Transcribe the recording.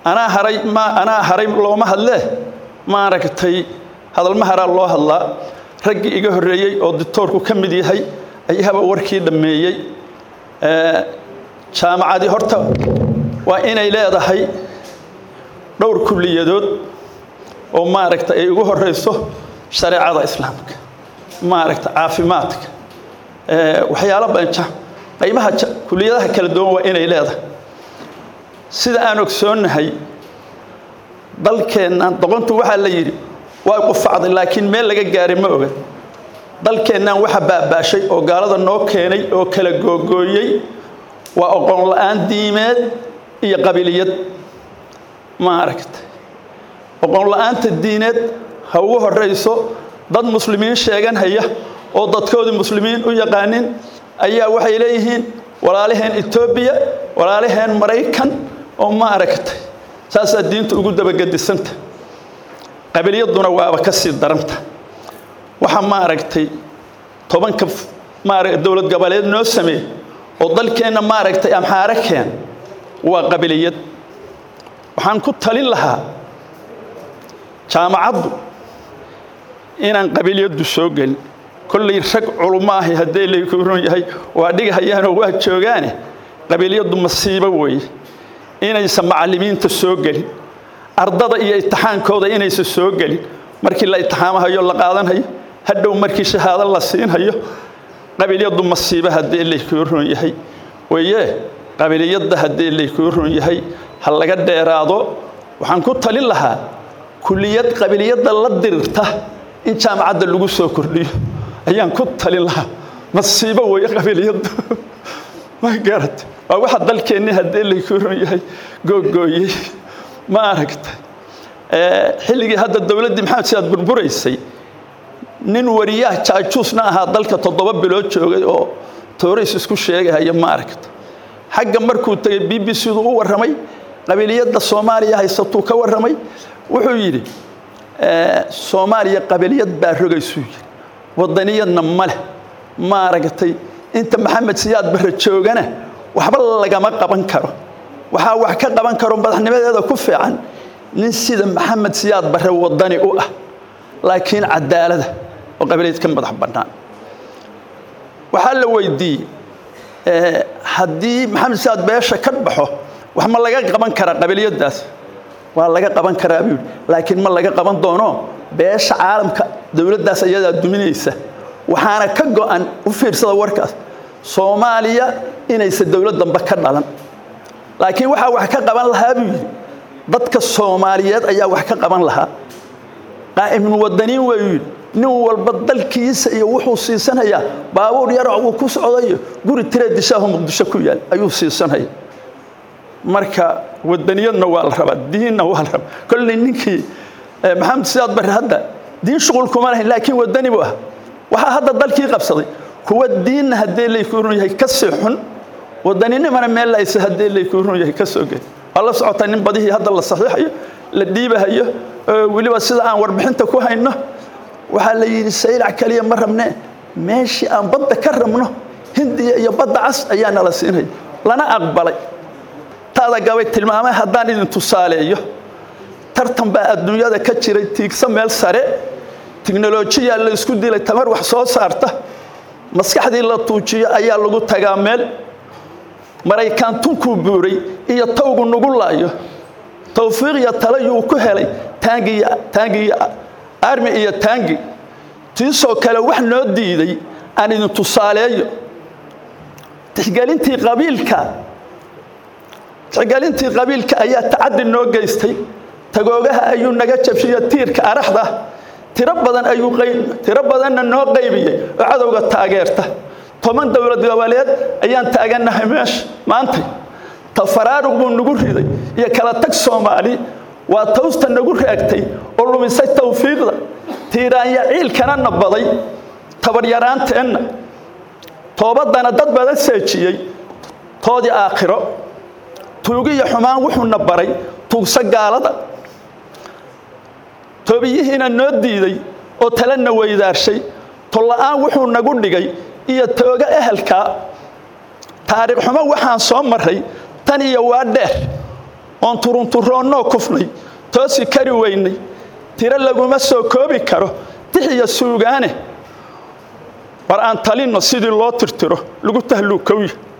anaa haray ma anaa haray looma hadlee maaragtay hadalma haraa loo hadlaa raggii iga horreeyey oo dictoorku ka mid yahay ayaaba warkii dhammeeyey jaamacadii horta waa inay leedahay dhowr kulliyadood oo maaragta ay ugu horeyso shareecada islaamka maaragta caafimaadka waxyaalo banja qaybaha kuliyadaha kala duwan waa inay leedahay sida aan ogsoonnahay dalkeennan doqontu waxaa la yidhi waa qufacday laakiin meel laga gaaray ma oga dalkeennan waxa baabaashay oo gaalada noo keenay oo kala googooyey waa oqoon la-aan diimeed iyo qabiliyad maaragta oqoon la-aanta diineed ha ugu horeyso dad muslimiin sheegan haya oo dadkoodii muslimiin u yaqaanin ayaa waxay leeyihiin walaalaheen etoobiya walaalaheen maraykan oo maaragtay saasaa diinta ugu dabagedisanta qabiliyaduna waaba ka sii daranta waxa maaragtay tobanka maara dowlad goboleed noo sameey oo dalkeenna maaragtay amxaare keen waa qabiliyad waxaan ku talin lahaa jaamacaddu inaan qabiliyaddu soo gelin kollay rag culummo ahi haddee layku run yahay waa dhigahayaanoo waa joogaane qabiliyaddu masiibo weeye inaysan macallimiinta soo gelin ardada iyo itixaankooda inaysan soo gelin markii la itixaamahayo la qaadanhayo hadhow markii shahaado la siinhayo qabiliyaddu masiibo haddee laykuu run yahay weye qabiliyadda haddee laykuu run yahay ha laga dheeraado waxaan ku talin lahaa kuliyad qabiliyadda la dirirta in jaamacadda lagu soo kordhiyo ayaan ku talin lahaa masiibo weeye qabiliyaddu ma garata waa waxa dalkeennii haddee laykuu run yahay googooyey ma aragta xilligii hadda dowladdii maxamed sidaad burburaysay nin wariyaha jaajuusna ahaa dalka toddoba bilood joogay oo tooriis isku sheegahaya ma aragta xagga markuu tegey b b c du u warramay qabiliyadda soomaaliya haysatuu ka warramay wuxuu yidhi soomaaliya qabiliyad baa rogaysuu yidhi wadaniyadna ma leh ma aragtay inta maxamed siyaad barre joogana waxba lagama qaban karo waxaa wax ka qaban karo madaxnimadeeda ku fiican nin sida maxamed siyaad barre wadani u ah laakiin cadaalada oo qabileed ka madax bannaan waxaa la weydiiyey haddii maxamed siyaad beesha ka baxo wax ma laga qaban karaa qabiliyadaas waa laga qaban karaa buu yidhi laakiin ma laga qaban doono beesha caalamka dowladdaas ayadaa duminaysa waxaana ka go'an u fiirsada warkaas soomaaliya inaysan dowlad dambe ka dhalan laakiin waxaa wax ka qaban lahaa buu yidhi dadka soomaaliyeed ayaa wax ka qaban lahaa qaa'imnu wadaniin wayuu yidhi nin walba dalkiisa iyo wuxuu siisanayaa baabuur yarac uu ku socdayo guri tire dishaahu muqdisho ku yaal ayuu siisanaya marka wadaniyadna waa la rabaa diinna waa la rabaa kolley ninkii maxamed siyaad barre hadda diin shuqul kuma lahayn laakiin wadani buu ah waxaa hadda dalkii qabsaday kuwa diinna haddee laykuu run yahay ka sii xun wadaninimana meel laysa haddee laykuu run yahay ka soo geli waa la socotaa nin badihii hadda la saxiixayo la dhiibahayo weliba sida aan warbixinta ku hayno waxaa la yidhi saylac kaliya ma rabnee meeshii aan badda ka rabno hindiya iyo badda cas ayaa nala siinaya lana aqbalay taada gabay tilmaamay haddaan idin tusaaleeyo tartan baa adduunyada ka jiray tiigsa meel sare tiknolojiyaa la isku dilay tamar wax soo saarta maskaxdii la tuujiyo ayaa lagu tagaa meel maraykaan tunkuu buuray iyo tawgu nugu laayo tawfiiq iyo talayuu ku helay taangi armi iyo taangi tiisoo kale wax noo diiday aan idin tusaaleeyo tixgelintii qabiilka tixgelintii qabiilka ayaa tacaddi noo geystay tagoogaha ayuu naga jabshiyo tiirka araxda tiro badan ayuu tiro badanna noo qaybiyey oo cadowga taageerta toban dowlad goboleed ayaan taagannahay meesha maantay tafaraarug buu nagu riday iyo kala tag soomaali waa tawsta nagu raagtay oo lumisay tawfiiqda tiiraanya ciilkana nabaday tabaryaraanteenna toobaddana dad badan seejiyey toodii aakhiro tuugiyo xumaan wuxuuna baray tuugso gaalada toobiyihiina noo diiday oo talena weydaarshay tolla'aan wuxuu nagu dhigay iyo tooga ehelkaa taariikh xumo waxaan soo maray tan iyo waa dheer oon turunturoonnoo kufnay toosi kari weynay tiro laguma soo koobi karo dixiya suugaane war aan talinno sidii loo tirtiro lagu tahluukowya